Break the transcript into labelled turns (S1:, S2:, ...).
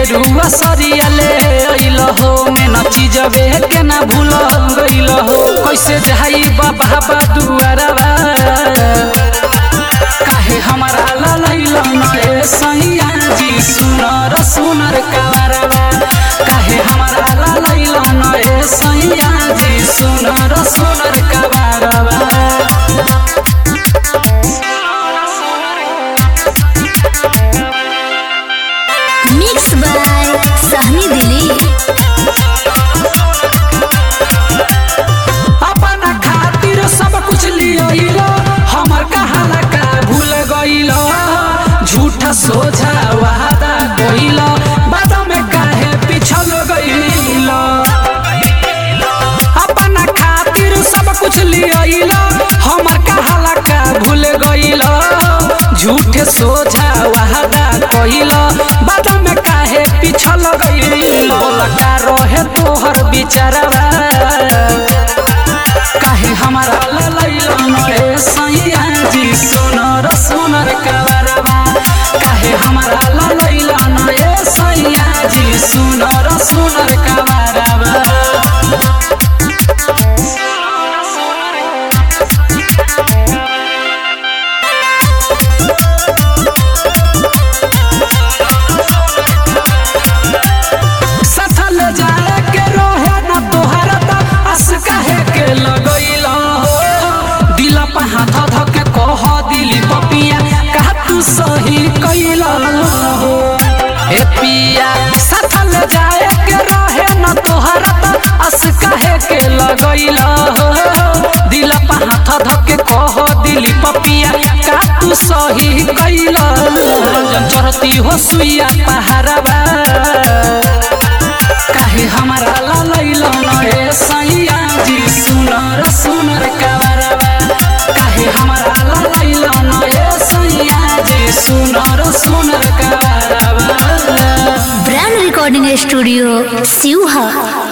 S1: गेरुआ सरिया ले अइल हो में न चीजबे के ना भूल गइल हो कैसे जाई बाबा बा दुआरवा काहे हमारा ललैल न ए सैया जी सुनर सुनर कवरवा काहे हमारा ललैल न ए सैया जी सुनर सुनर कवरवा
S2: मिक्स बाय सहनी दिली
S1: अपना खातिर सब कुछ लियो हमर कहाला का भूल गइल झूठ सोझा वादा कइल बाद में काहे पिछल गइल अपना खातिर सब कुछ लियो हमर कहाला का भूल गइल झूठ सोझा वादा कइल बाद में काहे पिछल गइल का रहे तोहर बिचारवा काहे हमारा ललैल नरे सैया जी सुनर सुनर कवरवा काहे हमारा ललैल नरे सैया जी सुनर सुनर कवरवा सथल जाए के रोहे न तोहरा त अस काहे के लगइल हो दिल पे हाथ ध के कह दिली पपिया कहा तू सही कइल हो ए पिया सथल जाए के रोहे न तोहरा त अस काहे के लगइल हो दिल पे हाथ ध के कह दिली पपिया का तू सही कइल रंजन चढ़ती हो सुइया पहाड़वा काहे हमारा ललैल नरे सैया जी सुनर सुनर कवरवा काहे हमारा ललैल नरे सैया जी सुनर सुनर कवरवा
S2: ब्रांड रिकॉर्डिंग स्टूडियो सिवहा